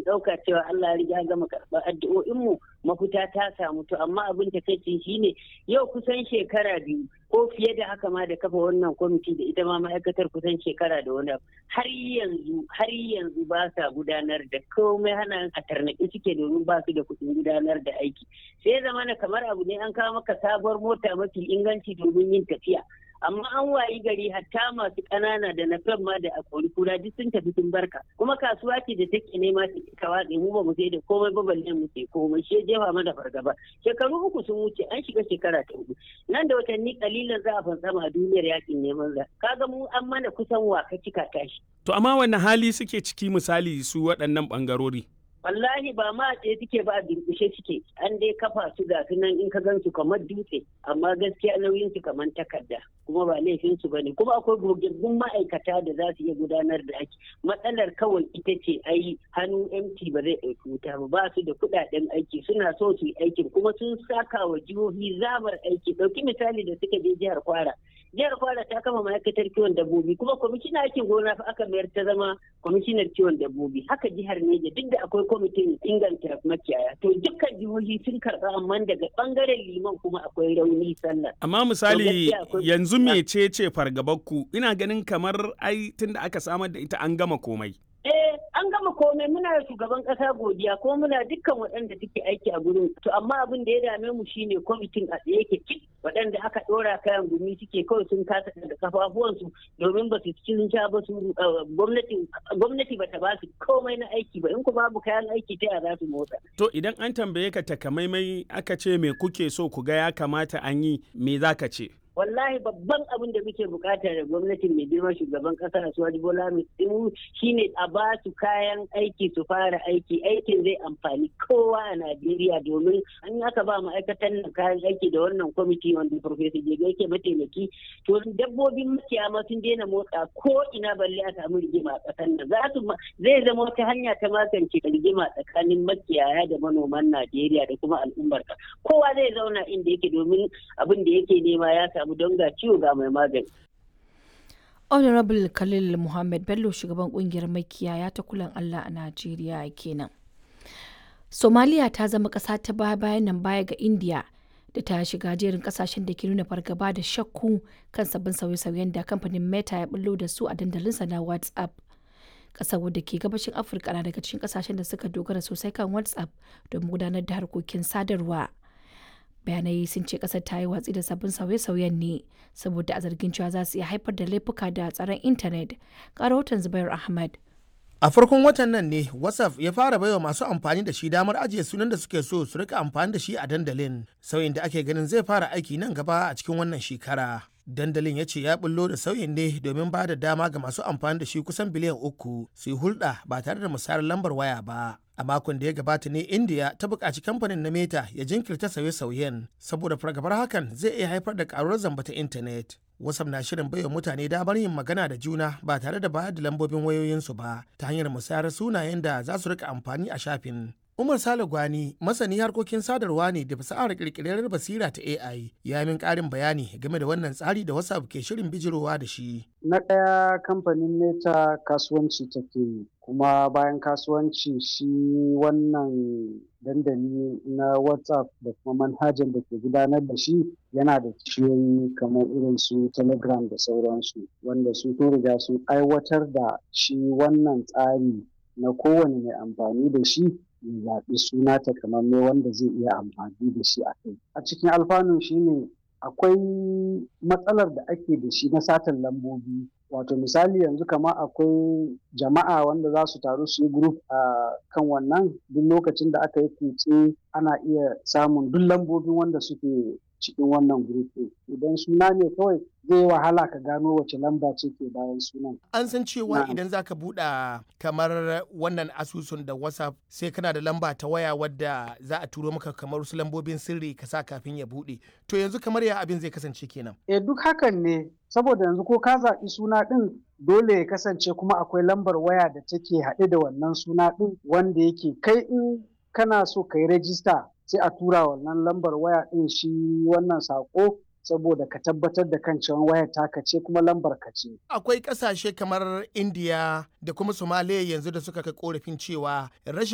ɗauka cewa Allah ya riga gama karɓar addu'o'inmu mafita ta samu to amma abin ta kai shine yau kusan shekara biyu ko fiye da haka ma da kafa wannan kwamiti da ita ma ma'aikatar kusan shekara da wani har yanzu har yanzu ba sa gudanar da komai hana a tarnaƙi suke domin ba su da kuɗin gudanar da aiki sai zamana kamar abu ne an kawo maka sabuwar mota mafi inganci domin yin tafiya amma an wayi gari hatta masu ƙanana da na ma da akori kura duk sun tafi sun barka kuma kasuwa ce da take nema ta cika watsi mu ba mu sai da komai ba balle mu sai komai shi jefa mana fargaba shekaru uku sun wuce an shiga shekara ta hudu nan da watanni kalilan za a fantsama a duniyar yakin neman za kaga mu an mana kusan waka cika tashi to amma wani hali suke ciki misali su waɗannan ɓangarori wallahi ba ma tsaye suke ba a durkushe suke an dai kafa su ga nan in ka gan su kamar dutse amma gaskiya nauyin su kamar takarda kuma ba laifin su bane kuma akwai gogaggun ma'aikata da za su iya gudanar da aiki matsalar kawai ita ce ai hannu MT ba zai ɗauki wuta ba ba su da kuɗaɗen aiki suna so su yi aikin kuma sun saka wa jihohi zamar aiki ɗauki misali da suka je jihar Kwara jihar Kwara ta kama ma'aikatar kiwon dabbobi kuma kwamishinan aikin gona fa aka mayar ta zama kwamishinar kiwon dabbobi haka jihar Neja duk da akwai kwamitin inganta makiyaya to dukkan jihohi sun karɓa amma daga ɓangaren liman kuma akwai rauni sallah. Amma misali yanzu mecece fargabarku ina ganin kamar ai tunda aka samar da ita an gama komai. Eh an gama komai muna da shugaban kasa godiya ko muna dukkan waɗanda suke aiki a gurin to amma abin da ya dame mu shine kwamitin a tsaye yake cik waɗanda aka ɗora kayan gumi suke kawai sun kasa da kafafuwansu domin ba su cikin sha ba su gwamnati ba ta ba su komai na aiki ba in ku babu kayan aiki ta za su motsa. To idan an tambaye ka takamaimai aka ce me kuke so ku ga ya kamata an yi me za ka ce? wallahi babban abin da muke bukata da gwamnatin mai girma shugaban kasa da suwaji bola tinubu shine a ba su kayan aiki su fara aiki aikin zai amfani kowa a najeriya domin an aka ba ma'aikatan nan kayan aiki da wannan kwamiti wanda professor jega yake mataimaki to dabbobin makiyama sun daina motsa ko ina balle a samu rigima a kasan nan za su zai zama wata hanya ta magance rigima tsakanin makiyaya da manoman najeriya da kuma al'ummar kowa zai zauna inda yake domin abin da yake nema ya samu don ga ciwo ga mai magani. honorable khalil muhammad bello shugaban kungiyar makiyaya ta kulan allah a najeriya kenan somaliya ta zama ƙasa ta baya bayan nan baya ga india da ta shiga jerin kasashen da ke nuna fargaba da shakku kan sabbin sauye-sauyen da kamfanin meta ya bullo da su a dandalinsa na whatsapp kasar wadda ke gabashin afirka na daga cikin kasashen da suka dogara sosai kan whatsapp don gudanar da harkokin sadarwa bayanai sun ce kasar ta yi watsi da sabbin sauye-sauyen ne saboda a zargin cewa za su iya haifar da laifuka da tsaron intanet rahoton zubair ahmad a farkon watan nan ne whatsapp ya fara baiwa masu amfani da shi damar ajiye sunan da suke so su rika amfani da shi a dandalin sauyin da ake ganin zai fara aiki nan gaba a cikin wannan shekara dandalin ya ce ya bullo da sauyin ne domin ba da dama ga masu amfani da shi kusan biliyan uku su yi hulɗa ba tare da musayar lambar waya ba a makon da ya gabata ne india ta buƙaci kamfanin na meta ya jinkirta sauye-sauyen saboda fargabar hakan zai iya haifar da ƙaruwar zamba ta intanet wasam na shirin baiwa mutane damar yin magana da juna ba tare da bayar da lambobin wayoyinsu ba ta hanyar musayar sunayen da za su rika amfani a shafin Umar Sale Gwani masani harkokin sadarwa ne da fasahar kirkirar basira ta AI ya min ƙarin bayani game da wannan tsari da WhatsApp ke shirin bijirowa da shi. Na ɗaya kamfanin Meta kasuwanci take yi kuma bayan kasuwanci shi wannan dandali na WhatsApp da kuma manhajan da ke gudanar da shi yana da ciyoyi kamar irin su Telegram da sauransu wanda su sun riga sun aiwatar da shi wannan tsari na kowane mai amfani da shi ya zaɓi suna takamaimai wanda zai iya amfani da shi a kai. A cikin alfanun shi ne akwai matsalar da ake da shi na satan lambobi. Wato misali yanzu kama akwai jama'a wanda za su taru su yi group a kan wannan duk lokacin da aka yi kutse ana iya samun duk lambobin wanda suke cikin wannan group idan suna ne kawai zai wahala ka gano wace lamba ce ke bayan sunan. An san cewa idan za ka buɗe kamar wannan asusun da WhatsApp sai kana da lamba ta waya wadda za a turo maka kamar wasu lambobin sirri ka sa kafin ya buɗe. To yanzu kamar ya abin zai kasance kenan. E duk hakan ne saboda yanzu ko ka zaɓi suna ɗin dole ya kasance kuma akwai lambar waya da take haɗe da wannan suna ɗin wanda yake kai in kana so ka yi rajista sai a tura wannan lambar waya ɗin shi wannan saƙo saboda ka tabbatar da kan cewa wayar taka ce kuma lambar ka ce. Akwai ƙasashe kamar India da kuma Somalia yanzu da suka kai korafin cewa rashin